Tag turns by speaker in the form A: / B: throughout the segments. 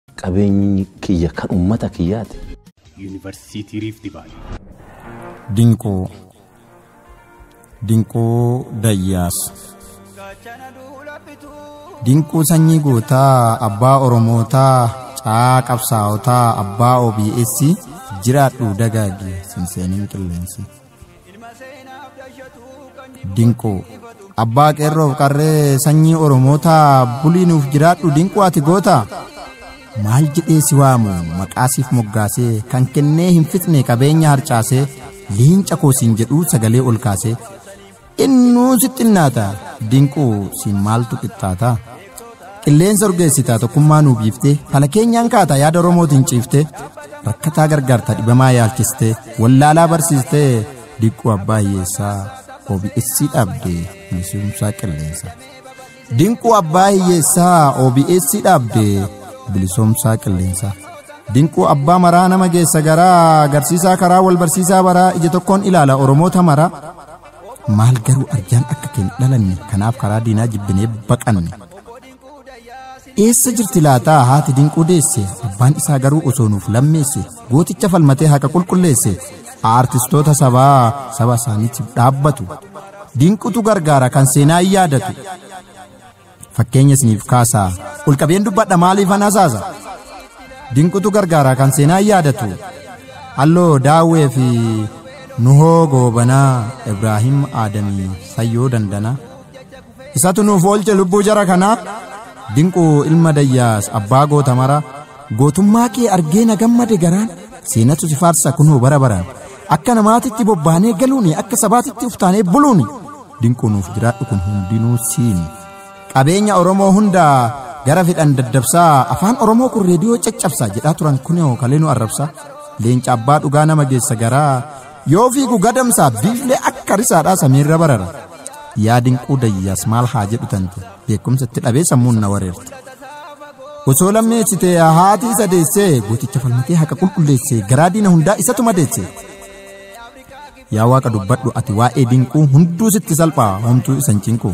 A: qabeenyi kiyya kan uummata kiyyaati.
B: Yuunivarsiitii Riifti Vaalii.
C: Dinqoo Dinqoo Dayyaas Dinquu sanyii gootaa abbaa Oromootaa caa qabsaa'otaa abbaa OBS jiraadhu dagaagi sinseeniin qilleensi. Dinqoo abbaa qeerroof qarree sanyii Oromootaa buliinuuf jiraadhu dinquu ati gootaa. maal jedhee si waamu maqaasiif moggaasee kan kennee hin fixne qabeenya harcaasee leenca koosiin jedhu sagalee ol kaasee innuu sixxinnaata dinquu siin maaltu qixxaata qilleensa urgeessitaa tokkummaa nuu biiftee fala keenyaan kaata yaada oromootiin ciiftee rakkataa gargaarta dhibamaa yaalchistee wallaalaa barsiistee dinquu abbaa hiyyeessaa OBS dhaabdee bilisumsaa qilleensa dinquu abbaa hiyyeessaa OBS dhaabdee bilisoomsaa qilleensaa dinquu abbaa maraa nama geessa garaa agarsiisaa karaa wal barsiisaa baraa ija tokkoon ilaala oromoota maraa maal garuu arjaan akka keenya dhalanne kanaaf karaa diinaa jibbinee baqanne eessa jirti laataa haati dinquu deesse abbaan isaa garuu osoo nuuf lammeesse gooticha falmatee haqa qulqulleesse aartistoota sabaa saba isaaniitiif dhaabbatu dinqutu gargaara kan seenaa hin yaadatu fakkeenya isiniif kaasaa ulqabeen dubbadha maaliif anasaasa dinqutu gargaaraa kan seenaa hin yaadatu halloo daawwee fi nuhoo goobanaa ibraahim aadamii sayyoo dandanaa isatu nuuf oolche lubbuu jara kanaa dinquu ilma dayyaas abbaa goota mara gootummaa kee argee na gammade garaan seenatu si faarsa kunoo bara baraan akka namaatitti bobbaanee galuuni akka sabaatitti uftaanee buluuni dinquu nuuf jiraadhu kun hundinuu siini qabeenya oromoo hundaa gara fidhan daddabsaa afaan oromoo kun reediyoo caccabsaa jedhaa turan kunoo kalee nu arrabsaa leenca abbaa dhugaa nama geessa garaa yoo fiigu gadamsaa biiflee akka risaadhaa samiirra barara yaa dinquu dayyaas maal haa jedhu tante beekumsatti dhabee sammuun na wareerte osoo lammeessite haati isa deessee gooticha falmatee haqa qulqulleessee garaa diina hundaa isatu madeesse yaa waaqa dubbadhu ati waa'ee dinquu hunduu sitti salphaa homtuu isan cinquu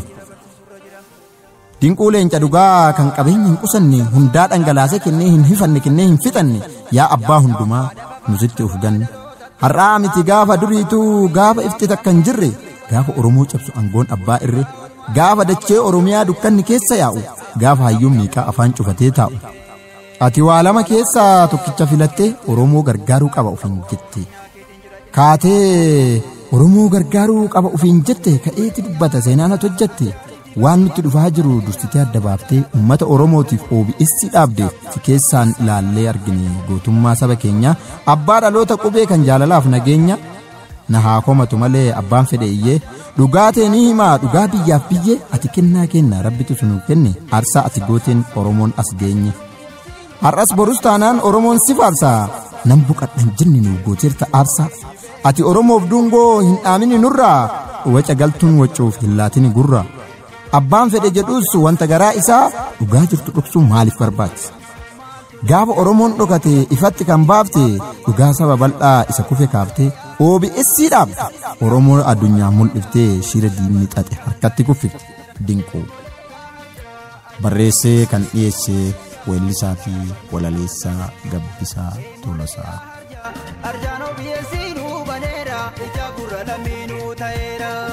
C: dinquu leenca dhugaa kan qabeenya hin qusanne hundaa dhangalaasee kennee hin hifanne kennee hin fixanne yaa abbaa hundumaa nusitti uf ganne har'aa miti gaafa duriituu gaafa ifti takka hin jirre gaafa oromoo cabsu aangoon abbaa irre gaafa dachee oromiyaa dukkanni keessa yaa'u gaafa hayyuun miiqaa afaan cufatee taa'u ati waa lama keessaa tokkicha filattee oromoo gargaaruu qaba ofiin jette kaatee oromoo gargaaruu qaba ofiin jette ka'eeti dubbata seenaan ati hojjette waan nutti dhufaa jiru dursitee adda baaftee uummata oromootiif OBS dhaabde si keessaan ilaallee argine gootummaa saba keenyaa abbaa dhaloota qubee kan jaalalaaf nageenya na haa komatu malee abbaan fedhe iyyee dhugaa ta'e ni himaa dhugaa biyyaaf biyyee ati kennaa kenna rabbitu sunuuf kenne aarsaa ati gooteen oromoon as geenye har'as borus taanaan oromoon si faarsaa nan buqadhan jenne nu gooteerta aarsaa ati oromoof dungoo hin dhaamini nurraa waca galtuun wacuuf hin laatini gurraa abbaan fedhe jedhus wanta garaa isaa dhugaa jirtu dhoksuu maaliif barbaachisa gaafa oromoon dhokate ifatti kan baafte dhugaa saba bal'aa isa kufe kaaftee OBS dhaabde oromoo addunyaa mul'iftee shira diinni xaxe harkatti kuffifte dinquu barreessee kan dhiyeessee weellisaa fi walaleessaa gabbisaa tolasaa.
D: Arjaan OBS nuu baneera ija gurra lammiinuu ta'eera.